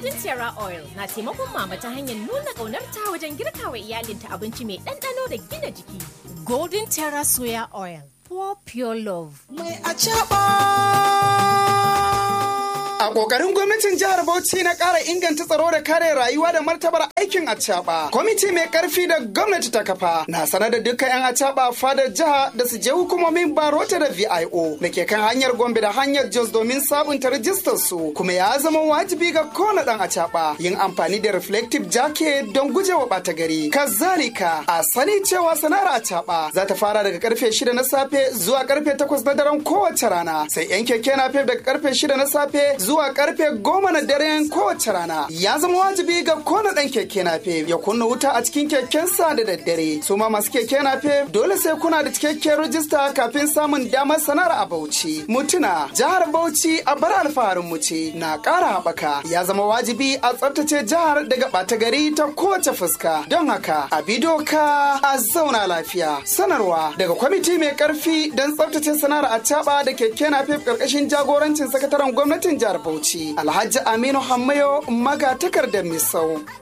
Golden Terra Oil na taimakon mama ta hanyar nuna ƙaunarta wajen girka wa iyalinta abinci mai ɗanɗano da gina jiki. Golden Terra Soya Oil, for pure love. Mai A ƙoƙarin gwamnatin jihar Bauchi na ƙara inganta tsaro da kare rayuwa da martabar aikin acaɓa. Kwamiti mai ƙarfi da gwamnati ta kafa na sanar da dukkan 'yan acaɓa fadar jiha da su je hukumomin barota da VIO da ke kan hanyar Gombe da hanyar Jos domin sabunta rajistar su kuma ya zama wajibi ga kowane ɗan acaɓa yin amfani da reflective jacket don gujewa ɓata gari. Kazalika a sani cewa sana'ar acaɓa za ta fara daga karfe shida na safe zuwa karfe takwas na daren kowace rana sai 'yan keke na daga karfe shida na safe zuwa karfe goma na daren kowace rana ya zama wajibi ga kona dan keke nafe ya kunna wuta a cikin kekensa da daddare su ma masu keke nafe dole sai kuna da cikakkiyar rajista kafin samun damar sanar a Bauchi mutuna jihar Bauchi a bar alfaharin mu ce na ƙara haɓaka ya zama wajibi a tsaftace jihar daga ɓata gari ta kowace fuska don haka a bi doka a zauna lafiya sanarwa daga kwamiti mai karfi don tsaftace sana'ar a da keke nafe ƙarƙashin jagorancin sakataren gwamnatin jihar Bauchi Alhaji Aminu Hammayo maga takardar Misau.